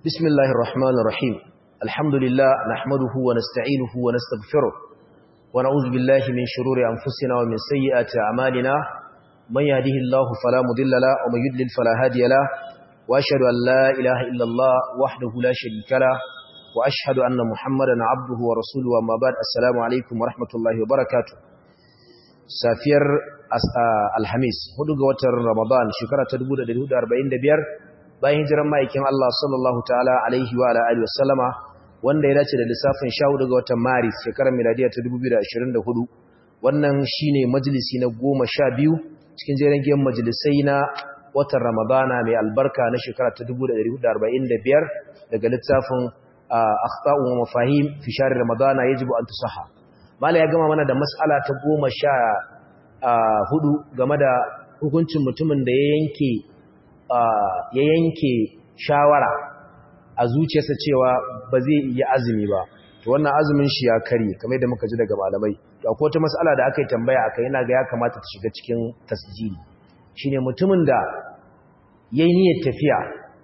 بسم الله الرحمن الرحيم الحمد لله نحمده ونستعينه ونستغفره ونعوذ بالله من شرور أنفسنا ومن سيئات أعمالنا من يهده الله فلا مضل له ومن يضلل فلا هادي له وأشهد أن لا إله إلا الله وحده لا شريك له وأشهد أن محمدا عبده ورسوله وما بعد السلام عليكم ورحمة الله وبركاته safiyar alhamis hudu ga watan ramadan shekara ta 1445 bayan hijiran ma'aikin Allah sallallahu ta'ala alaihi wa alihi wasallama wanda ya dace da lissafin 14 ga watan maris shekarar miladiya ta 2024 wannan shine majalisi na 12 cikin jerin giyan majalisai na watan ramadana mai albarka na shekara ta 1445 daga littafin akhta'u wa mafahim fi shahr ramadana yajibu an tusaha mala ya gama mana da mas'ala ta goma sha hudu game da hukuncin mutumin da ya yanke ya yanke shawara a zuciyarsa cewa ba zai iya azumi ba to wannan azumin shi ya kare kamar da muka ji daga malamai to akwai wata mas'ala da aka yi tambaya akai yana ga ya kamata ta shiga cikin tasjili shine mutumin da yayi niyyar tafiya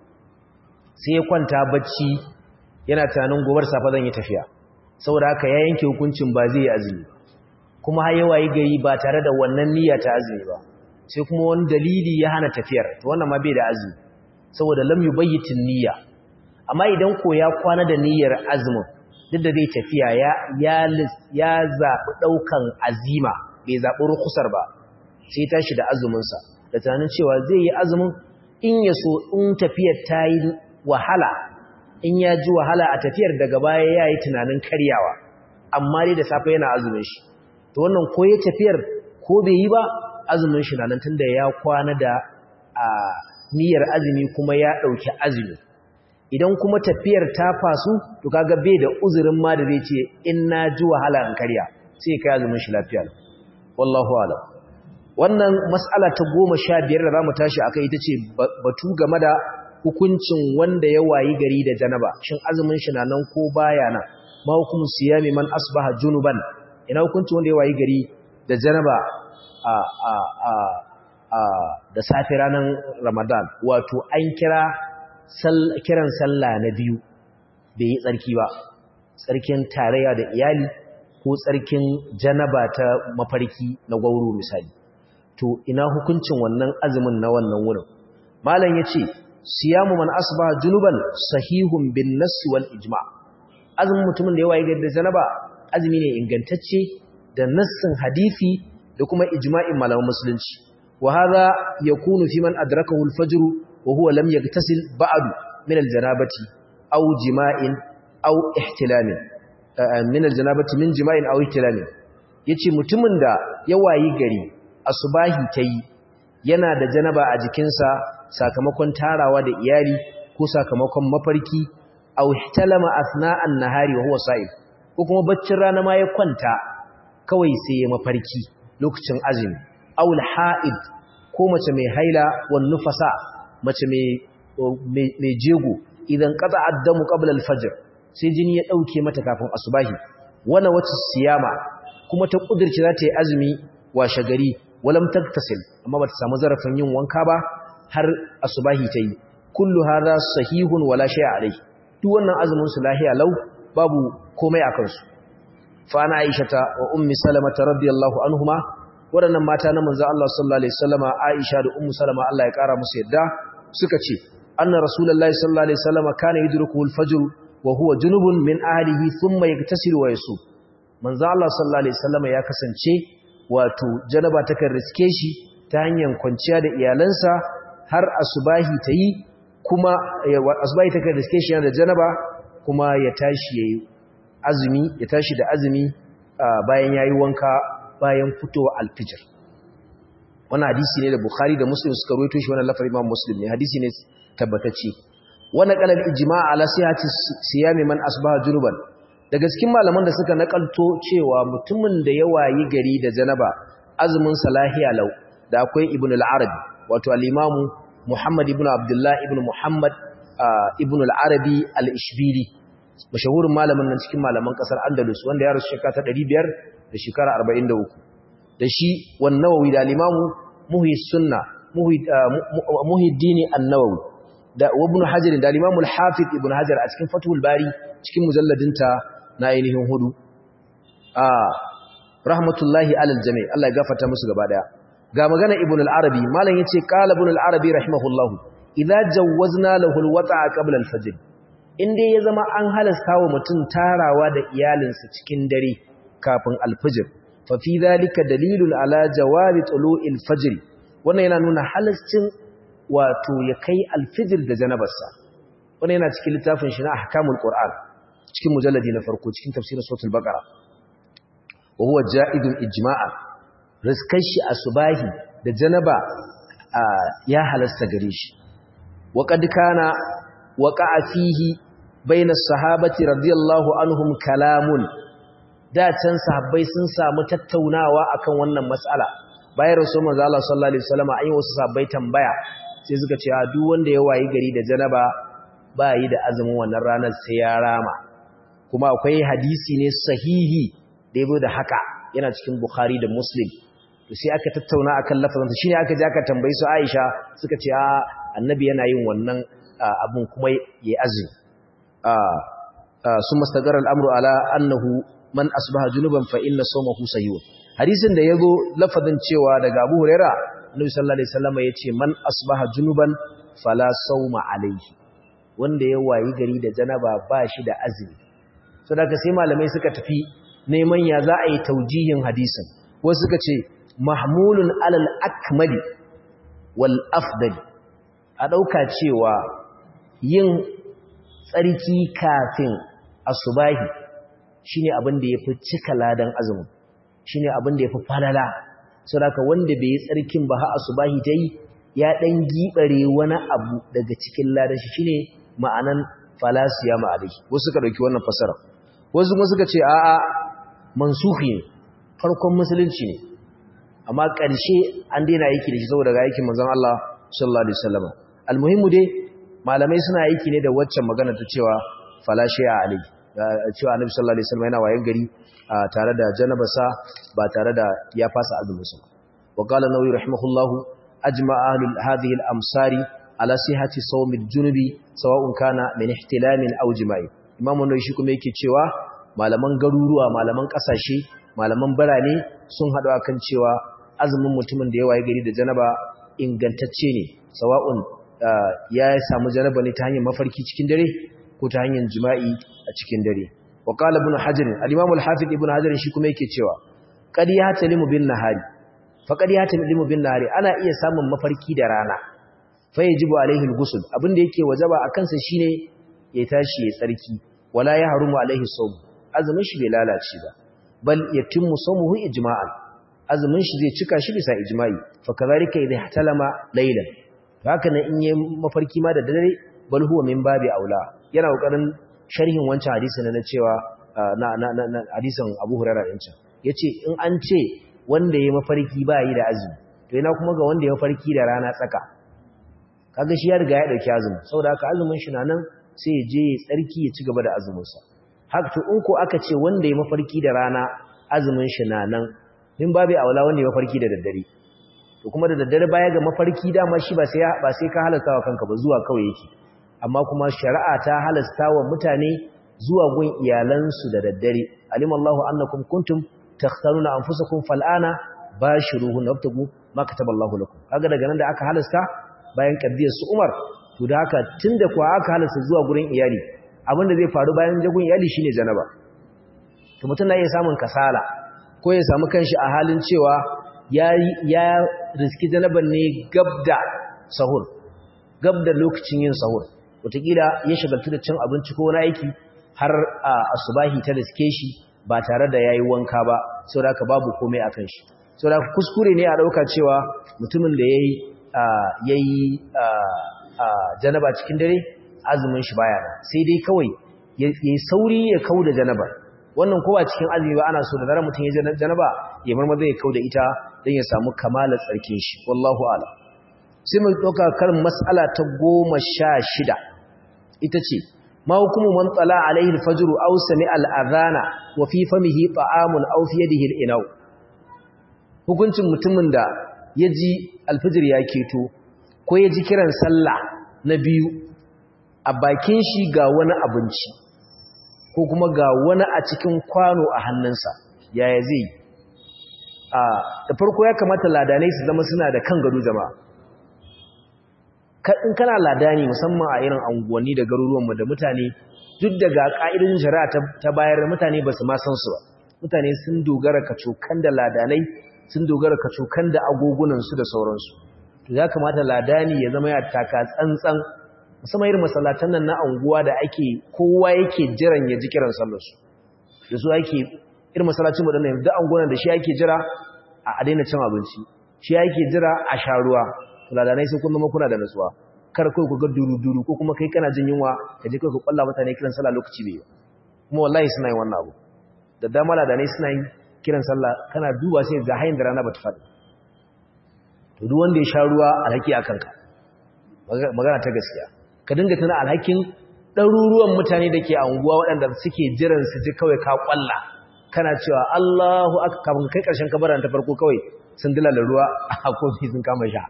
sai ya kwanta bacci yana tunanin gobar safa zan yi tafiya saboda haka ya yanke hukuncin ba zai yi azumi kuma har yawa yi gari ba tare da wannan niyya ta azumi ba sai kuma wani dalili ya hana tafiyar to wannan ma bai da azumi saboda lam yubayyitin niyya amma idan ko ya kwana da niyyar azumin duk da zai tafiya ya ya ya zabi daukan azima bai zabi rukusar ba sai tashi da azumin sa da tunanin cewa zai yi azumin in ya so in tafiyar ta yi wahala in ya ji wahala a tafiyar daga baya ya yi tunanin karyawa amma dai da safe yana azumin shi to wannan ko ya tafiyar ko bai yi ba azumin shi nan tunda ya kwana da a niyyar azumi kuma ya ɗauki azumi idan kuma tafiyar ta fasu to kaga bai da uzurin ma da zai ce in na ji wahala in karya sai kai azumin shi lafiya wallahu a'lam wannan mas'ala ta goma sha biyar da za mu tashi akai ita ce batu game da hukuncin wanda ya wayi gari da janaba shin azumin shi na nan ko baya nan ma hukumu siyami man asbaha junuban ina hukuncin wanda ya wayi gari da janaba a a a a da safi ranar ramadan wato an kira kiran sallah na biyu bai yi tsarki ba tsarkin tarayya da iyali ko tsarkin janaba ta mafarki na gwauro misali to ina hukuncin wannan azumin na wannan wurin malam yace siyamu man asbaha junuban sahihun bin nass wal ijma' azumin mutumin da ya waye da janaba azumi ne ingantacce da nassin hadisi da kuma ijma'in malaman musulunci wa hadha yakunu fi man adrakahu al-fajr wa huwa lam yaghtasil ba'd min al-janabati aw jima'in aw ihtilamin min al-janabati min jima'in aw ihtilamin yace mutumin da ya wayi gari asubahi tayi yana da janaba a jikinsa sakamakon tarawa da iyali ko sakamakon mafarki aw ihtalama athna'an nahari wa huwa sa'im ko kuma baccin rana ma ya kwanta kawai sai ya mafarki lokacin azumi aw al-ha'id ko mace mai haila wan nufasa mace mai mai jego idan qata addamu qabla al-fajr sai jini ya dauke mata kafin asubahi wana wata siyama kuma ta kudirce za ta yi azumi washe gari walam taktasil amma bata samu zarafin yin wanka ba har asubahi ta yi kullu hadha sahihun wala shay'a alayhi duk wannan azumin su lahiya lau babu komai akan su fa ana aishata wa ummi salama radiyallahu anhuma wadannan mata na manzo Allah sallallahu alaihi wasallama aisha da ummu salama Allah ya kara musu yadda suka ce anna rasulullahi sallallahu alaihi wasallama kana yudrikuhu al-fajr wa huwa junubun min ahlihi thumma yaktasilu wa yasum manzo Allah sallallahu alaihi wasallama ya kasance wato janaba takan riske shi ta hanyar kwanciya da iyalansa har asubahi ta yi kuma asubahi ta kan riske shi da janaba kuma ya tashi yayi azumi ya tashi da azumi bayan yayi wanka bayan fitowa alfijir wannan hadisi ne da Bukhari da Muslim suka rawaito shi wannan lafari Imam Muslim ne hadisi ne tabbatacce wannan qalal ijma' ala sihhati siyami man asbaha junuban daga cikin malaman da suka nakalto cewa mutumin da ya wayi gari da janaba azumin salahiya lau da akwai ibn al-arabi wato al-imamu Muhammad ibn Abdullah ibn Muhammad ibn al-Arabi al-Ishbili mashahurin malamin nan cikin malaman kasar Andalus wanda ya rasu shekara ta 500 da shekara 43 da shi wan Nawawi da al-Imamu Muhyi Sunna Muhyi Muhyiddin an-Nawawi da ibn hajar da al-imam al-hafiz ibn hajar a cikin fathul bari cikin mujalladinta na ainihin hudu a rahmatullahi alal jami' Allah ya gafarta musu gaba daya ga magana ibn al-arabi malam yace qala ibn al-arabi rahimahullahu idza jawwazna lahu al-wata'a qabla al-fajr inda ya zama an halasta wa mutum tarawa da iyalinsa cikin dare kafin al-fajr fa fi dhalika dalilun ala jawazi tulu'il fajr wannan yana nuna halascin wato ya kai al-fajr da janabarsa wannan yana cikin littafin shi na ahkamul qur'an cikin mujalladi na farko cikin tafsirin suratul baqara wa huwa ja'idun ijma'a rizkan shi asubahi da janaba ya halasta gare shi wa qad kana waqa'a fihi bayna sahabati radiyallahu anhum kalamun da can sahabbai sun samu tattaunawa akan wannan mas'ala bayan rasul manzo Allah sallallahu alaihi wasallam ayi wasu sahabbai tambaya sai suka ce a duk wanda ya wayi gari da janaba ba yi da azumin wannan ranar sai ya rama kuma akwai hadisi ne sahihi da yabo da haka yana cikin Bukhari da Muslim to sai aka tattauna akan lafazin shine aka je aka tambayi su Aisha suka ce a annabi yana yin wannan abun kuma yayi azumi a summa stagara al-amru ala annahu man asbaha junuban fa inna sawmahu sahih hadisin da yazo lafazin cewa daga Abu Huraira Annabi sallallahu alaihi wasallam yace man asbaha junuban fala sawma alaihi wanda ya wayi gari da janaba ba shi da azumi saboda sai malamai suka tafi neman ya za a yi taujihin hadisin wasu suka ce mahmulun alal akmali wal afdali a ɗauka cewa yin tsarki kafin asubahi shine abin da yafi cika ladan azumin shine abin da yafi falala saboda wanda bai yi tsarkin ba har asubahi ta yi ya ɗan gibare wani abu daga cikin ladan shi shine ma'anan falasiya ma'alai wasu suka ɗauki wannan fasara wasu kuma suka ce a'a mansuhi ne farkon musulunci ne amma ƙarshe an daina aiki da shi saboda ga aikin manzon Allah sallallahu alaihi wasallam almuhimu dai malamai suna aiki ne da waccan magana ta cewa falashe a alai cewa annabi sallallahu alaihi wasallam yana wayan gari tare da janabasa ba tare da ya fasa azumin sa wa qala nawawi rahimahullahu ajma'a ahlul hadhihi al-amsari ala sihhati sawm al-junubi sawa'un kana min ihtilamin aw jima'i imam nawawi shi kuma yake cewa malaman garuruwa malaman kasashe malaman birane sun haɗu akan cewa azumin mutumin da ya waye gari da janaba ingantacce ne sawa'un ya samu janaba ne ta hanyar mafarki cikin dare ko ta hanyar jima'i a cikin dare wa qala ibn hajar al-imam al-hafiz ibn hajar shi kuma yake cewa qad yahtalimu bin nahari fa qad yahtalimu bin nahari ana iya samun mafarki da rana fa yajibu alaihi al-ghusl abinda yake wajaba akan sa shine ya tashi ya tsarki wala ya harumu alaihi sawm azumin shi bai lalace ba bal yatimmu sawmuhu ijma'an azumin shi zai cika shi bisa ijma'i fa kadhalika idha ihtalama laylan haka nan in yayi mafarki ma da dare bal huwa min babi aula yana kokarin sharhin wancan hadisin na cewa na na na hadisin Abu Hurairah din can yace in an ce wanda yayi mafarki ba yi da azumi to ina kuma ga wanda yayi mafarki da rana tsaka kaga shi ya riga ya dauki azumi saboda haka azumin shi na nan sai ya je ya tsarki ya ci gaba da azumin sa haka to in ko aka ce wanda yayi mafarki da rana azumin shi na nan min babu aula wanda ya mafarki da daddare to kuma da daddare baya ga mafarki dama shi ba sai ba sai ka halasta wa kanka ba zuwa kawai yake amma kuma shari'a ta halasta wa mutane zuwa gun iyalansu da daddare alimallahu annakum kuntum takhtanuna anfusakum fal'ana bashiruhun wabtagu ma kataballahu lakum kaga daga nan da aka halasta bayan kaddiyar su Umar to da haka tunda kuwa aka halasta zuwa gurin iyali abinda zai faru bayan jagun iyali shine janaba to mutum na iya samun kasala ko ya samu kanshi a halin cewa ya ya riski janaban ne gabda sahur gabda lokacin yin sahur wataƙila ya shagaltu da cin abinci ko wani aiki har a asubahi ta riske shi ba tare da yayi wanka ba saboda haka babu komai akan shi saboda kuskure ne a dauka cewa mutumin da yayi yayi janaba cikin dare azumin shi baya sai dai kawai yayi sauri ya kauda janaba wannan kowa cikin azumi ba ana so da zarar mutum ya janaba ya marmaza ya kauda ita dan ya samu kamalar tsarkin shi wallahu a'lam sai mu dauka karin mas'ala ta 16 ita ce ma hukumu man tsala alaihi alfajr aw sami al'adhana wa fi famihi ta'amun aw fi yadihi al'inaw hukuncin mutumin da yaji alfajr ya keto ko yaji kiran sallah na biyu a bakin shi ga wani abinci ko kuma ga wani a cikin kwano a hannunsa yaya zai a da farko ya kamata ladanai su zama suna da kan gado jama'a in kana ladani musamman a irin anguwanni da garuruwanmu da mutane duk daga ƙa'idun shari'a ta bayar mutane ba su ma san su ba mutane sun dogara kacokan da ladanai sun dogara kacokan da agogunansu da sauransu to ya kamata ladani ya zama ya taka tsantsan musamman irin masallatan nan na anguwa da ake kowa yake jiran ya ji kiran sallarsu da su ake irin masallacin mu dinnan duk anguwan da shi ake jira a daina cin abinci shi ake jira a sha ruwa to ladanai sai kun zama kuna da nutsuwa kar kai ku ga duru-duru ko kuma kai kana jin yunwa ka je kai ku kwalla mutane kiran sallah lokaci bai kuma wallahi suna yin wannan abu da dama ladanai suna yin kiran sallah kana duba sai ga hayin da rana bata faɗi to duk wanda ya sha ruwa alhaki akan ka magana ta gaskiya ka dinga tana alhakin ɗaruruwan mutane da ke anguwa waɗanda suke jiran su ji kawai ka kwalla kana cewa Allahu akbar kafin kai ƙarshen kabaran ta farko kawai sun dilala ruwa a kofi sun kama sha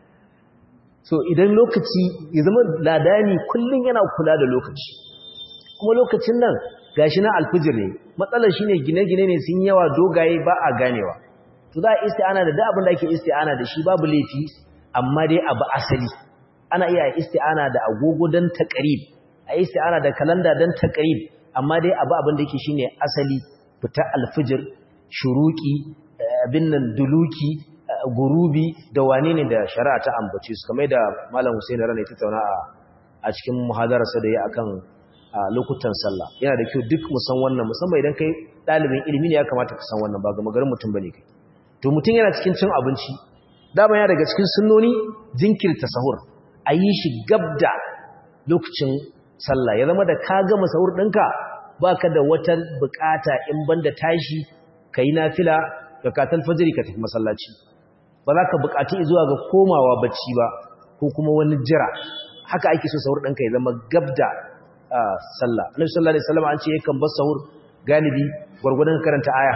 so idan lokaci ya zama ladani kullum yana kula da lokaci kuma lokacin nan gashi na alfijir ne matsalar shine gine-gine ne sun yawa dogaye ba a ganewa to za a isti'ana da duk abin da ake isti'ana da shi babu laifi amma dai abu asali ana iya isti'ana da agogo dan taqrib a isti'ana da kalanda dan taqrib amma dai abu abin da yake shine asali fita alfijir shuruki abin nan duluki gurubi da wane ne da shari'a ta ambace su kamar da malam Hussein rana ya tattauna a cikin muhadararsa da ya akan lokutan sallah yana da kyau duk musan wannan musamman idan kai ɗalibin ilimi ne ya kamata ka san wannan ba ga magarin mutum bane kai to mutum yana cikin cin abinci dama ya daga cikin sunnoni jinkirta sahur a yi shi gabda lokacin sallah ya zama da ka gama sahur ɗinka baka da wata bukata in banda tashi kai nafila ga katal fajiri ka tafi masallaci ba za ka buƙaci zuwa ga komawa bacci ba ko kuma wani jira haka ake so sahur ɗanka ya zama gabda sallah annabi sallallahu alaihi wasallam an ce yakan bar sahur galibi gwargwadon karanta aya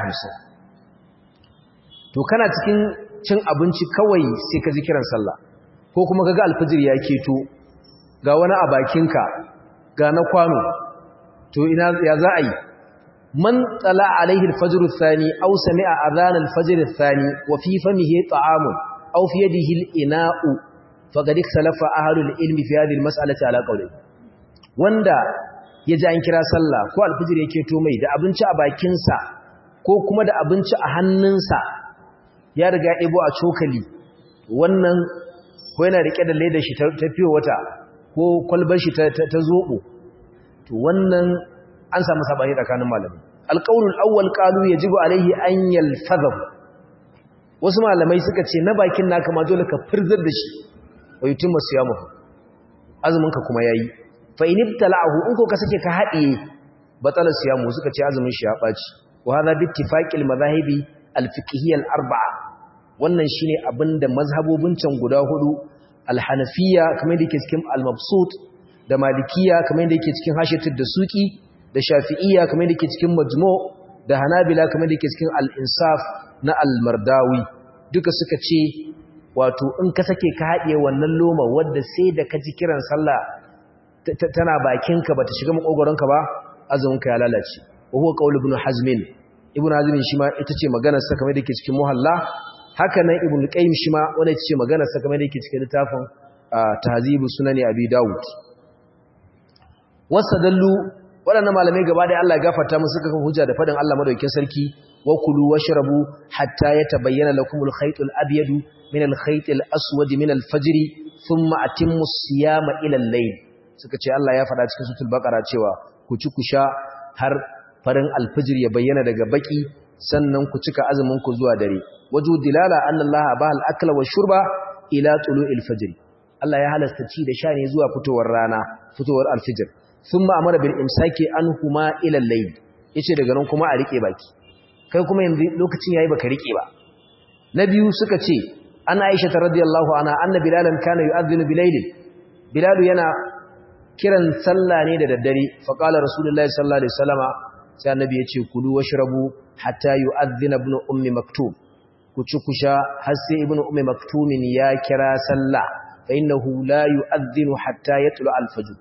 50 to kana cikin cin abinci kawai sai ka ji kiran sallah ko kuma kaga alfajir ya keto ga wani a bakinka ga na kwano to ina ya za a yi من طلع عليه الفجر الثاني أو سمع أذان الفجر الثاني وفي فمه طعام أو في يده الإناء فقد اختلف أهل العلم في هذه المسألة على قوله wanda ya ji an kira sallah ko alfijir yake to mai da abinci a bakinsa ko kuma da abinci a hannunsa ya riga ya ɗebo a cokali wannan ko yana riƙe da ledar shi ta fiye wata ko kwalbar shi ta zoɓo to wannan an samu sabani tsakanin malamai alqaulul awwal qalu yajibu alayhi an yalfadhu wasu malamai suka ce na bakin naka ma dole ka firzar da shi wa yutimma siyamu azumin ka kuma yayi fa in ibtala'ahu in ko ka sake ka hadiye batala siyamu suka ce azumin shi ya baci wa hadha bi ittifaqil madhahibi al-fiqhiyya al-arba'a wannan shine abinda mazhabobin can guda hudu al-hanafiyya kamar da yake cikin al-mabsut da malikiyya kamar da yake cikin hashiyatud da suki da shafi'iyya kamar da ke cikin majmu da hanabila kamar da ke cikin al-insaf na al-mardawi duka suka ce wato in ka sake ka haɗiye wannan loma wadda sai da ka ji kiran sallah tana bakinka bata shiga makogoronka ba azuminka ya lalace wa huwa qaul ibn hazm ibn hazm shi ma ita ce maganar sa kamar da ke cikin muhalla haka nan ibn qayyim shi ma wanda ita ce maganar sa kamar da ke cikin littafin tahzibu sunani abi daud wasadallu waɗannan malamai gaba da Allah gafarta musu suka kan hujja da faɗin Allah madaukakin sarki wa kulu washrabu hatta yatabayyana lakumul khaytul abyad min al khaytil aswad min al fajr thumma atimmu siyama ila al layl suka ce Allah ya faɗa cikin suratul baqara cewa ku ci ku sha har farin al fajr ya bayyana daga baki sannan ku cika azumin ku zuwa dare waju dilala anna Allah ba al akla wa shurba ila tulu'il fajr Allah ya halasta ci da sha ne zuwa fitowar rana fitowar al fajr sun ba amara bil imsaki an huma ilal layl yace daga nan kuma a rike baki kai kuma yanzu lokacin yayi baka rike ba na biyu suka ce an Aisha radhiyallahu anha anna bilalan kana yu'adhdhinu bilayl bilal yana kiran sallah ne da daddare fa qala rasulullahi sallallahu alaihi wasallama sai annabi yace kulu washrabu hatta yu'adhdhina ibn ummi maktub ku ci ku sha har sai ibn ummi maktumin ya kira sallah fa innahu la yu'adhdhinu hatta yatlu al-fajr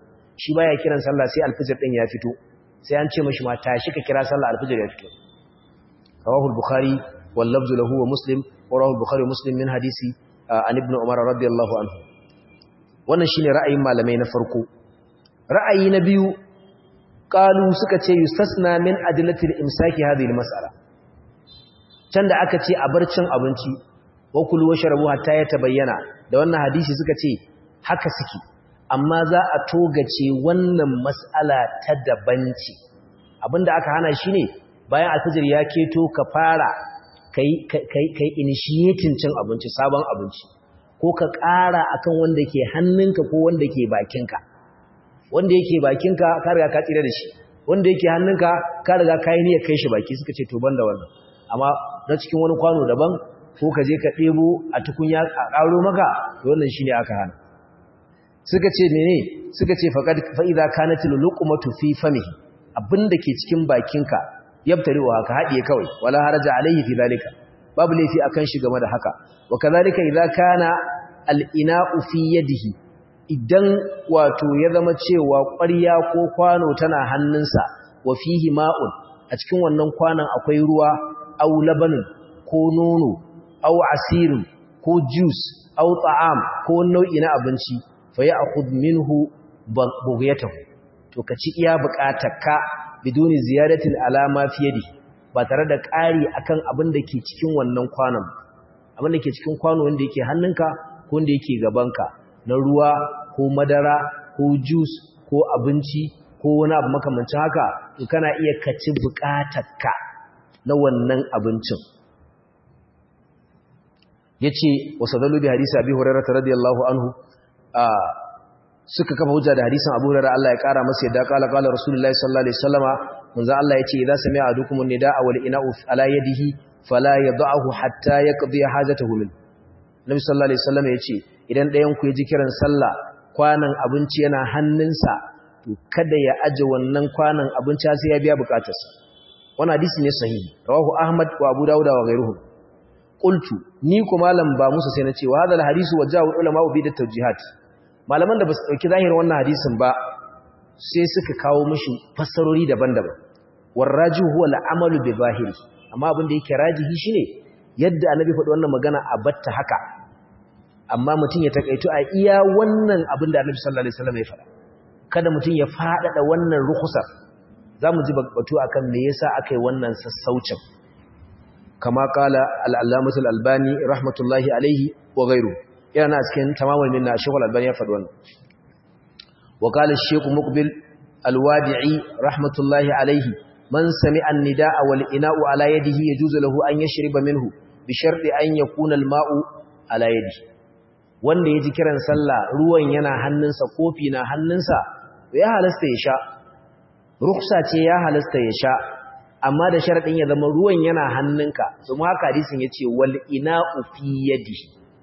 shi baya kiran sallah sai alfijir din ya fito sai an ce mashi ma tashi ka kira sallah alfijir ya fito rawahu al-bukhari wal lafzu lahu wa muslim wa rawahu al-bukhari muslim min hadisi an ibn umar radiyallahu anhu wannan shine ra'ayin malamai na farko ra'ayi na biyu qalu suka ce yustasna min adillati al-imsaki hadhihi al-mas'ala can da aka ce a bar cin abinci wa kulu wa sharabu hatta ya tabayyana da wannan hadisi suka ce haka suke amma za a togace wannan mas'ala ta dabanci abinda aka hana shi ne bayan alfajir ya keto ka fara kai kai initiating cin abinci sabon abinci ko ka ƙara akan wanda ke hannunka ko wanda ke bakinka wanda yake bakinka ka riga ka tsira da shi wanda yake hannunka ka riga ka yi niyyar kai shi baki suka ce to banda wannan amma na cikin wani kwano daban ko ka je ka ɗebo a tukunya a ƙaro maka wannan shi ne aka hana suka ce mene suka ce fa'iza kanatil luqmatu fi famihi abinda ke cikin bakinka yabtarewa haka haɗiye kawai wala haraja alaihi fi zalika babu laifi akan shi game da haka wa kazalika idza kana al-ina'u fi yadihi idan wato ya zama cewa ƙwarya ko kwano tana hannunsa wa fihi ma'un a cikin wannan kwanon akwai ruwa aw labanin ko nono aw asirin ko juice aw ta'am ko nau'i na abinci fa ya'khudh minhu bughyatahu to ka ci iya bukatarka biduni ziyadatin alama fi yadi ba tare da ƙari akan abin da ke cikin wannan kwanon abin da ke cikin kwano wanda yake hannunka ko wanda yake gabanka na ruwa ko madara ko juice ko abinci ko wani abu makamancin haka to kana iya kaci bukatarka na wannan abincin yace wasadalu bi hadisi abi hurairah radiyallahu anhu suka kafa hujja da hadisin abu hurairah Allah ya kara masa yadda kala kala rasulullahi sallallahu alaihi wasallama manzo Allah yace idza sami'a adukum nidaa wal ina'u ala yadihi fala yad'ahu hatta yaqdi hajatahu min Nabi sallallahu alaihi wasallama yace idan ɗayan ku ya ji kiran sallah kwanan abinci yana hannunsa to kada ya aje wannan kwanan abinci sai ya biya bukatarsa wannan hadisi ne sahihi rawahu ahmad wa abu dawud wa ghayruhum qultu ni ko malam ba musu sai na ce wa hadal hadisu wajahu ulama bi da tawjihat malaman da basu dauki zahirin wannan hadisin ba sai suka kawo mishi fassarori daban-daban warrajihu huwa al-amalu bi zahiri amma abin da yake rajihi shine yadda annabi faɗi wannan magana a batta haka amma mutum ya takaitu a iya wannan abin da annabi sallallahu alaihi wasallam ya faɗa kada mutum ya faɗaɗa wannan rukhsar zamu ji batu akan me yasa akai wannan sassaucin kama kala al-allamah al-albani rahmatullahi alaihi wa ghayru yana cikin tamamul minna shaykh al-albani ya faɗi wannan wa qala ash-shaykh muqbil al-wadi'i rahmatullahi alaihi man sami'a an-nidaa wal ina'u ala yadihi yajuzu lahu an yashriba minhu bi sharti an yakuna al-ma'u ala yadihi wanda ya ji kiran sallah ruwan yana hannunsa kofi na hannunsa ya halasta ya sha ruksa ce ya halasta ya sha amma da sharadin ya zama ruwan yana hannunka kuma haka hadisin ya ce wal ina'u fi yadi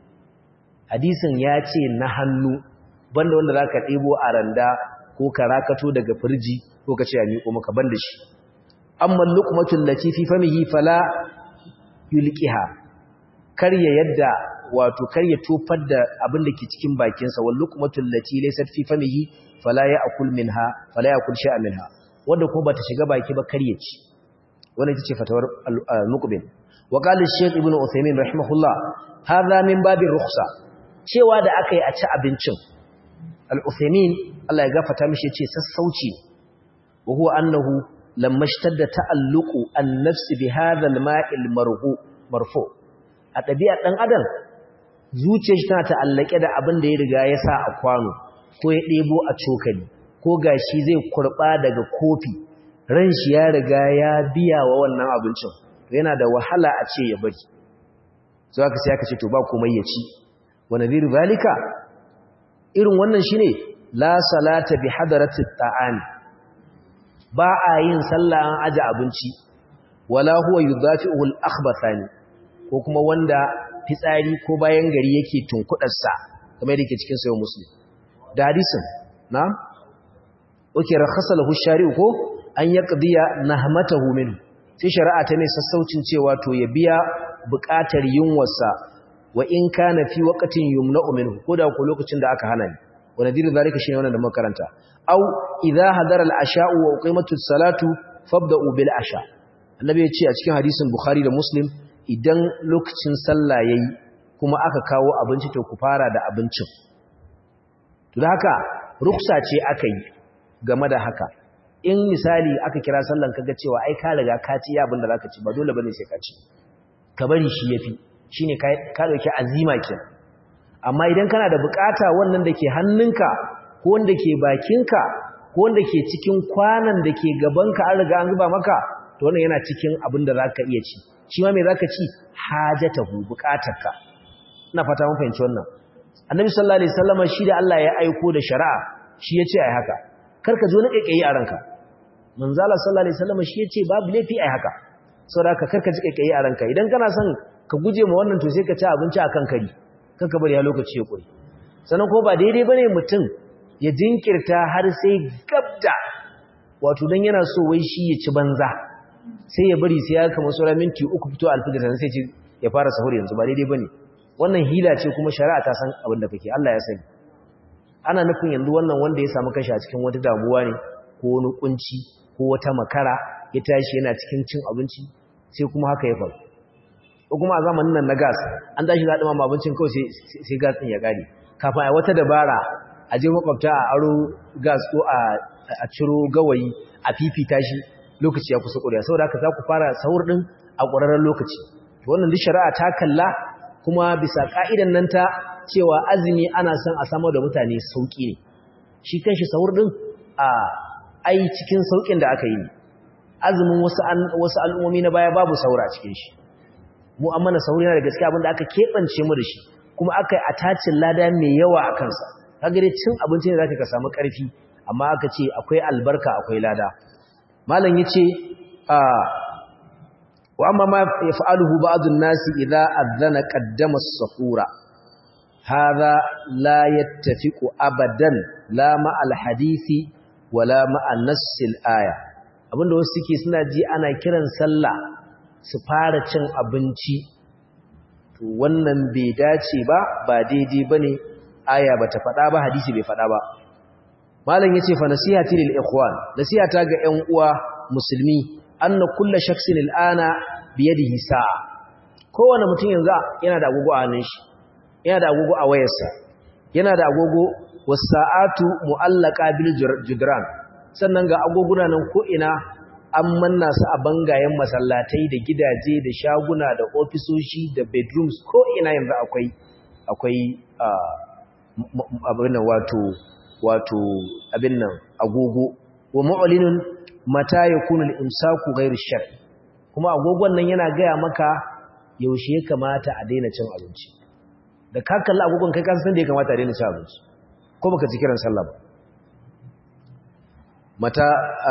hadisin ya ce na hannu banda wanda zaka ɗebo a randa ko ka rakato daga firji ko ka ce a miƙo maka banda shi amma luqmatul lati fi famihi fala yulqiha karya yadda wato kar ya tofar da abin da ke cikin bakinsa wal luqmatul lati laysat fi famihi fala ya'kul minha fala ya'kul shay'an minha wanda kuma bata shiga baki ba kar ya ci wannan ita ce fatawar al-muqbil wa qala shaykh ibnu uthaymin rahimahullah hadha min babir rukhsa cewa da akai a ci abincin al-uthaymin Allah ya gafarta mishi yace sassauci wa huwa annahu lamma ishtadda ta'alluqu an-nafs bi hadha al-ma'il marfu marfu a ɗabi'ar ɗan adam zuciyar shi tana ta'allake da abin da ya riga ya sa a kwano ko ya ɗebo a cokali ko gashi zai kurɓa daga kofi ran shi ya riga ya biya wa wannan abincin yana da wahala a ce ya bari so aka sai aka ce to ba komai ya ci wa nadhir zalika irin wannan shine la salata bi hadarati ta'am ba a yin sallah an aje abinci wala huwa yudafi'u al-akhbathani ko kuma wanda fitsari ko bayan gari yake tunkudarsa kamar yake cikin sayo muslim da hadisin na oke rakhasa lahu shari'u ko an yaqdiya nahmatahu min sai shari'a ta mai sassaucin cewa to ya biya buƙatar yunwarsa wa in kana fi waqtin yumna'u minhu koda ko lokacin da aka hana ni wa nadiru zalika shine wannan da muka karanta aw idza hadara al-asha'u wa uqimatu as-salatu fabda'u bil asha annabi ya ce a cikin hadisin bukhari da muslim idan lokacin sallah yayi kuma aka kawo abinci to ku fara da abincin to da haka ruksa ce aka yi game da haka in misali aka kira sallan kaga cewa ai ka riga ka ci abin da zaka ci ba dole bane sai ka ci ka bari shi yafi shine ka ka dauki azima ke amma idan kana da bukata wannan da ke hannunka ko wanda ke bakinka ko wanda ke cikin kwanan da ke gabanka an riga an zuba maka to wannan yana cikin abin da zaka iya ci shi ma me zaka ci hajatahu bukatarka ina fata mun fahimci wannan annabi sallallahu alaihi wasallam shi da Allah ya aiko da shari'a shi yace ai haka karka zo na kekkeyi a ranka manzo Allah sallallahu alaihi wasallam shi yace babu laifi ai haka saboda karka ji kekkeyi a ranka idan kana son ka guje ma wannan to sai ka ci abinci akan kari kanka bari ya lokaci ya kuri sannan ko ba daidai bane mutum ya jinkirta har sai gabda wato dan yana so wai shi ya ci banza sai ya bari sai ya kama sauran minti uku fito alfijir sannan sai ya fara sahur yanzu ba daidai bane wannan hila ce kuma shari'a ta san abin da kake Allah ya sani ana nufin yanzu wannan wanda ya samu kashi a cikin wata damuwa ne ko wani kunci ko wata makara ya tashi yana cikin cin abinci sai kuma haka ya faru ko kuma a zamanin nan na gas an tashi za a ɗumama abincin kawai sai gas ɗin ya ƙare kafin a wata dabara a je makwabta a aro gas ko a ciro gawayi a fifita shi lokaci ya kusa ƙuriya saboda haka za ku fara sahur ɗin a ƙwararren lokaci wannan duk shari'a ta kalla kuma bisa ka'idan nan ta cewa azumi ana son a samar da mutane sauki ne shi kanshi sahur din a ai cikin saukin da aka yi azumin wasu wasu al'ummomi na baya babu saura a cikin shi mu amma na sauri yana da gaskiya abinda aka kebance mu da shi kuma aka yi attachin lada mai yawa a kansa kaga dai cin abinci ne zaka ka samu karfi amma aka ce akwai albarka akwai lada malam yace a وأما ما يفعله بعض الناس إذا أذن قدم الصفورة هذا لا يتفق أبدا لا مع الحديث ولا مع نص الآية abinda wasu suke suna ji ana kiran sallah su fara cin abinci to wannan bai dace ba ba daidai bane aya bata faɗa ba hadisi bai faɗa ba malam yace fa nasihati lil ikhwan nasihata ga ƴan uwa musulmi anna kullu shakhsin al'ana biyadihi sa'a kowane mutum yanzu yana da agogo a hannun shi yana da agogo a wayarsa yana da agogo wasa'atu mu'allaka bil judran sannan ga agoguna nan ko ina an manna su a bangayen masallatai da gidaje da shaguna da ofisoshi da bedrooms ko ina yanzu akwai akwai abin nan wato wato abin nan agogo wa mu'linun mata yakunu al-imsaku ghayr shar kuma agogon nan yana gaya maka yaushe ya kamata a daina cin abinci da ka kalla agogon kai kasan da ya kamata a daina cin abinci ko baka ji kiran sallah ba mata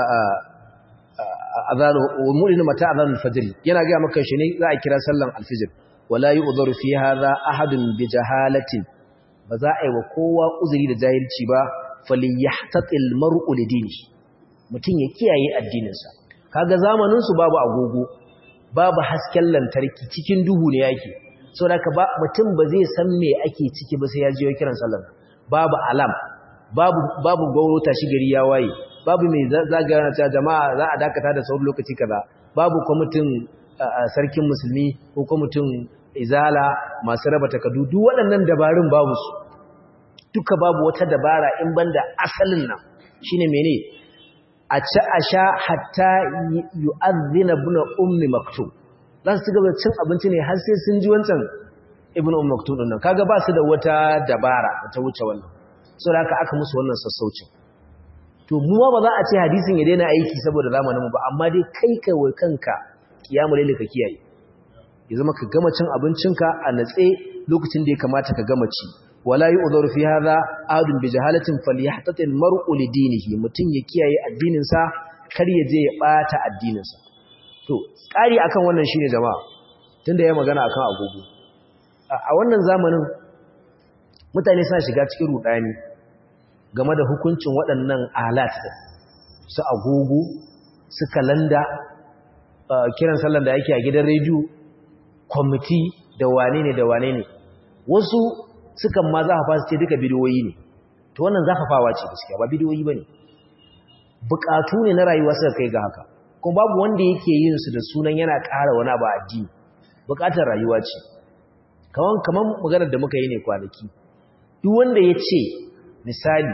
azanu wa mu'linu mata azanu al-fajr yana gaya maka shi ne za a kira sallan al-fajr wala yu'dharu fi hadha ahadun bi jahalatin ba za a yi wa kowa uzuri da jahilci ba falyahtaqil mar'u lidinihi mutum ya kiyaye addininsa kaga zamanin su babu agogo babu hasken lantarki cikin duhu ne yake saboda ka ba mutum ba zai san me ake ciki ba sai ya ji kiran sallar babu alam babu babu gauro tashi gari ya waye babu mai zagaya na cewa jama'a za a dakata da sauran lokaci kaza babu kwamitin sarkin musulmi ko kwamitin izala masu raba takardu duk waɗannan dabarun babu su duka babu wata dabara in banda asalin nan shine mene a ci a sha hatta yu'adhdhina ibn ummi maktub za su gaba cin abinci ne har sai sun ji wancan ibn ummi maktub din nan kaga ba su da wata dabara ta wuce wannan saboda haka aka musu wannan sassaucin to mu ba za a ce hadisin ya daina aiki saboda zamanin mu ba amma dai kai kai wai kanka kiyamul layl ka kiyaye ya zama ka gama cin abincinka a natse lokacin da ya kamata ka gama ci wala yu'dharu fi hadha ahadun bi jahalatin falyahtatil mar'u li dinihi mutun ya kiyaye addinin sa kar ya je ya bata addinin sa to kari akan wannan shine jama'a tunda ya magana akan agogo a wannan zamanin mutane suna shiga cikin rudani game da hukuncin waɗannan alat su agogo su kalanda kiran sallan da yake a gidan rediyo kwamiti da wane ne da wane ne wasu sukan ma za a fasa ce duka bidiyoyi ne to wannan zafafawa ce gaskiya ba bidiyoyi bane bukatu ne na rayuwa suka kai ga haka kuma babu wanda yake yin su da sunan yana ƙara wani abu a addini bukatar rayuwa ce kaman kaman maganar da muka yi ne kwanaki duk wanda ya ce misali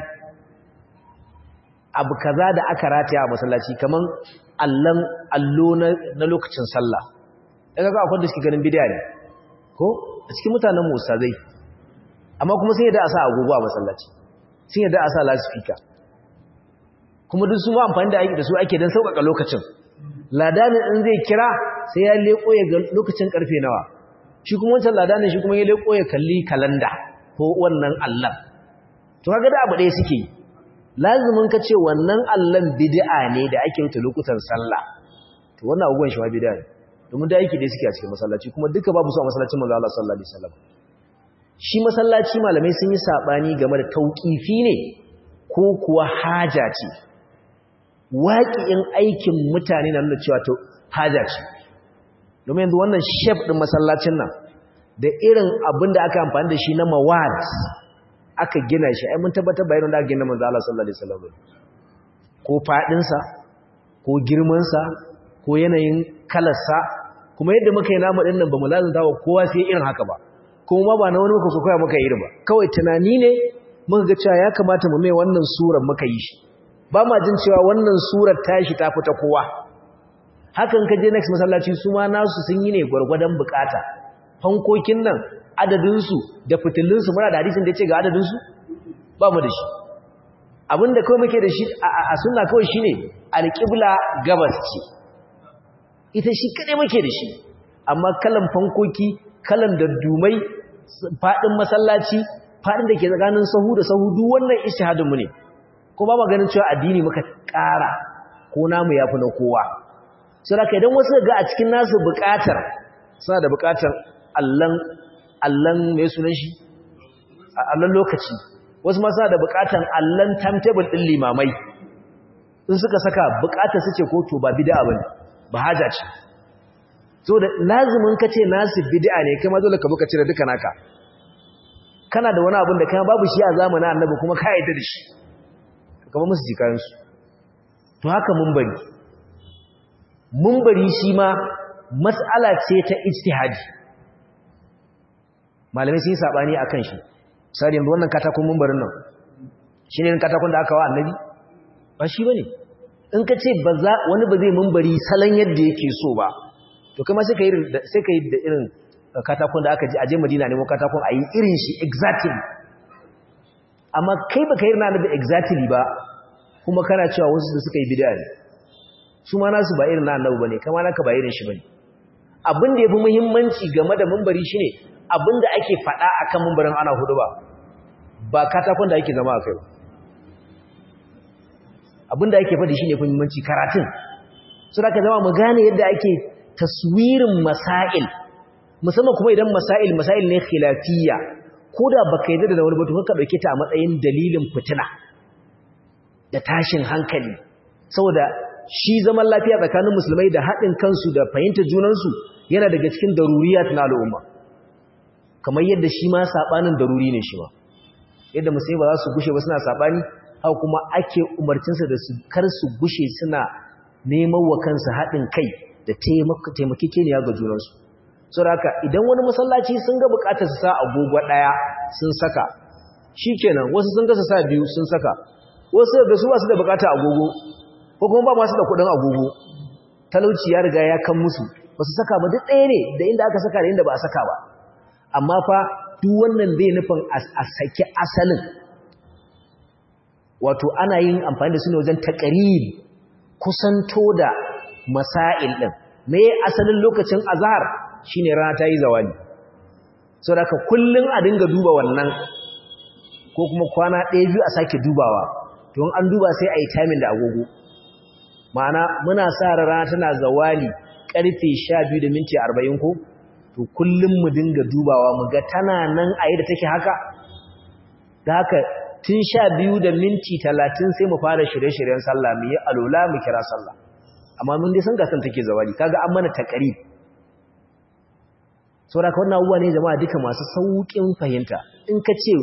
abu kaza da aka rataya a masallaci kaman allan allo na lokacin sallah daga ga akwai da suke ganin bidiya ne ko a cikin mutanen musa zai amma kuma sai da a sa agogo a masallaci sun yadda a sa lasifika kuma duk su ma amfani da aiki da su ake don sauƙaƙa lokacin ladanin in zai kira sai ya leƙo ya ga lokacin ƙarfe nawa shi kuma wancan ladanin shi kuma ya leƙo ya kalli kalanda ko wannan allan to kaga da abu ɗaya suke yi lazimin ka ce wannan allan bid'a ne da ake wuce lokutan sallah to wannan abubuwan shi ma bid'a ne domin da aiki da suke a cikin masallaci kuma duka babu su a masallacin manzo Allah sallallahu alaihi wasallam shi masallaci malamai sun yi sabani game da tauqifi ne ko kuwa haja ce waƙi'in aikin mutane na nuna cewa to haja ce domin yanzu wannan shef din masallacin nan da irin abin da aka amfani da shi na mawad aka gina shi ai mun tabbatar bayan da aka gina manzo Allah sallallahu alaihi wasallam ko fadin sa ko girman sa ko yanayin kalar sa kuma yadda muka yi namu din nan bamu lazanta wa kowa sai irin haka ba kuma ba na wani muka so koya muka irin ba kawai tunani ne muka ga cewa ya kamata mu mai wannan surar muka yi shi ba ma jin cewa wannan surar tashi ta fita kowa hakan ka je next masallaci su ma nasu sun yi ne gwargwadon bukata fankokin nan adadinsu da fitilunsu muna da hadisin da ya ce ga adadinsu ba mu da shi abinda kawai muke da shi a suna kawai shi ne alƙibla gabas ce ita shi kaɗai muke da shi amma kalan fankoki kalan daddumai faɗin masallaci faɗin da ke tsakanin sahu da sahu duk wannan ishihadinmu ne ko ba maganin cewa addini muka ƙara ko namu ya fi na kowa sai da idan wasu ga a cikin nasu buƙatar suna da buƙatar allon mai sunan shi allon lokaci wasu ma suna da buƙatar allon timetable ɗin limamai in suka saka buƙatar su ce ko to ba bid'a bane ba haja ce so da lazimin ka ce nasu bid'a ne kai ma dole ka buka cire duka naka kana da wani abin da kai babu shi a zamanin annabi kuma ka yarda da shi kama musu jikayensu to haka mumbari mumbari shi ma matsala ce ta ijtihadi malamai sun yi sabani akan shi sai yanzu wannan katakon mumbarin nan shine katakon da aka wa annabi ba shi bane in ka ce ba za wani ba zai mumbari salon yadda yake so ba to kai ma sai ka yi sai ka yi da irin katakon da aka ji aje Madina ne mo katakon ayi irin shi exactly amma kai baka yi na da exactly ba kuma kana cewa wasu da suka yi bid'a ne su ma nasu ba irin na annabi bane kama naka ba irin shi bane abin da yafi muhimmanci game da munbari shine abin da ake faɗa akan munbarin ana hudu ba ba katakon da ake zama a kai ba abin da ake faɗi shine muhimmanci karatun so da ka zama mu gane yadda ake taswirin masail musamman kuma idan masail masail ne khilafiyya ko da baka yi da wani batu ka dauke ta a matsayin dalilin fitina da tashin hankali saboda shi zaman lafiya tsakanin musulmai da haɗin kansu da fahimtar junansu yana daga cikin daruriyat na al'umma kamar yadda shi ma sabanin daruri ne shi ma yadda musulmai ba za su gushe ba suna sabani haka kuma ake umarcinsa da su kar su gushe suna neman wa kansu haɗin kai da taimakekeniya ga junansu saboda haka idan wani masallaci sun ga bukatar su sa agogo daya sun saka shikenan wasu sun ga su sa biyu sun saka wasu da su ba su da bukatar agogo ko kuma ba ma su da kudin agogo talauci ya riga ya kan musu wasu saka ba duk ɗaya ne da inda aka saka da inda ba a saka ba amma fa duk wannan zai nufin a saki asalin wato ana yin amfani da su ne wajen takarib kusanto da masail din me asalin lokacin azhar shine rana ta yi zawali sau da ka kullum a dinga duba wannan ko kuma kwana ɗaya biyu a sake dubawa don an duba sai a yi tamin da agogo ma'ana muna sa rana tana zawali ƙarfe sha biyu da minti arba'in ko to kullum mu dinga dubawa mu ga tana nan a yi da take haka da haka tun sha biyu da minti talatin sai mu fara shirye-shiryen sallah mu yi alola mu kira sallah amma mun dai san gasan take zawali kaga an mana takarib saboda ka wannan abubuwa ne jama'a duka masu sauƙin fahimta in ka ce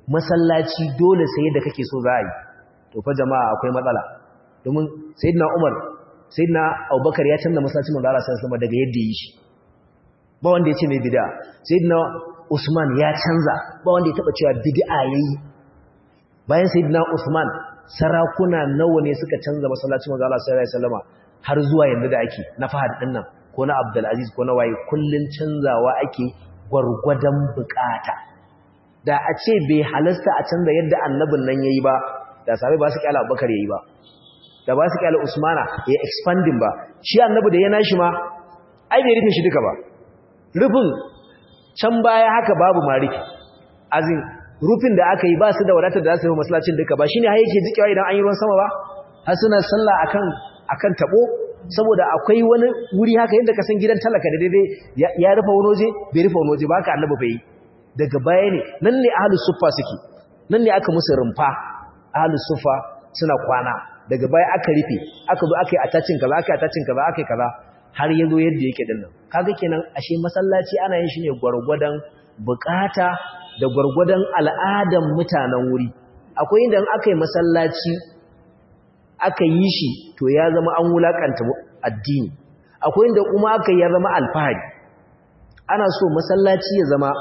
masallaci dole sai da kake so za a yi to fa jama'a akwai matsala domin sayyidina Umar sayyidina Abubakar ya canza masallacin manzo Allah sallallahu alaihi daga yadda yi shi ba wanda ya ce mai bid'a sayyidina Usman ya canza ba wanda ya taba cewa bid'a yayi bayan sayyidina Usman sarakuna nawa ne suka canza masallacin manzo Allah sallallahu alaihi wasallama har zuwa yanzu da ake na Fahad din nan ko na Abdul Aziz ko na waye kullun canzawa ake gwargwadon bukata da a ce bai halasta a canza yadda annabin nan yayi ba da sabai ba su kyala Abubakar yayi ba da ba su kyala Usmana ya expanding ba shi annabi da ya nashi ma ai bai rufe shi duka ba rufin can baya haka babu mariki azin rufin da aka yi ba su da wadatar da za su yi masallacin duka ba shine har yake jikewa idan an yi ruwan sama ba har suna sallah akan akan tabo saboda akwai wani wuri haka yadda ka san gidan talaka da daidai ya rufe wani waje bai rufe wani waje ba haka annabi bai daga baya ne nan ne ahlus suffa suke nan ne aka musu rumfa ahlus suffa suna kwana daga baya aka rufe aka zo aka yi attachin kaza aka yi attachin kaza aka yi kaza har yazo yadda yake dinnan kaga kenan ashe masallaci ana yin shi ne gwargwadon bukata da gwargwadon al'adan mutanen wuri akwai inda aka yi masallaci aka yi shi to ya zama an wulakanta addini akwai inda kuma aka ya zama alfahari ana so masallaci ya zama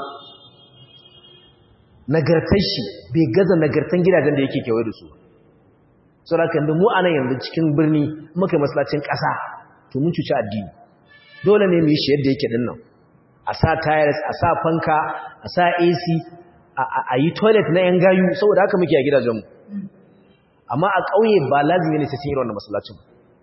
nagartar shi bai gaza nagartan gidajen da yake kewaye da su saboda yanzu mu anan yanzu cikin birni muka yi masallacin ƙasa to mun cuci addini dole ne mu yi shi yadda yake dinnan a sa tiles a sa fanka a sa AC a yi toilet na yan gayu saboda haka muke a gidajenmu amma a ƙauye ba lazimi ne sai sun yi wannan masallacin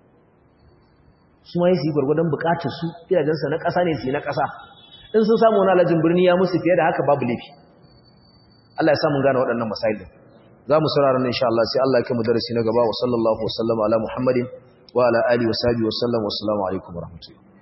su ma yi su yi gwargwadon bukatar su gidajensa na ƙasa ne su yi na ƙasa in sun samu wani alajin birni ya musu fiye da haka babu laifi Allah ya samu gane waɗannan masailin za mu saurara insha Allah sai Allah ya kai mu darasi na gaba wa sallallahu wa sallama ala Muhammadin wa ala alihi wa sahbihi wa sallam wa assalamu alaikum wa rahmatullahi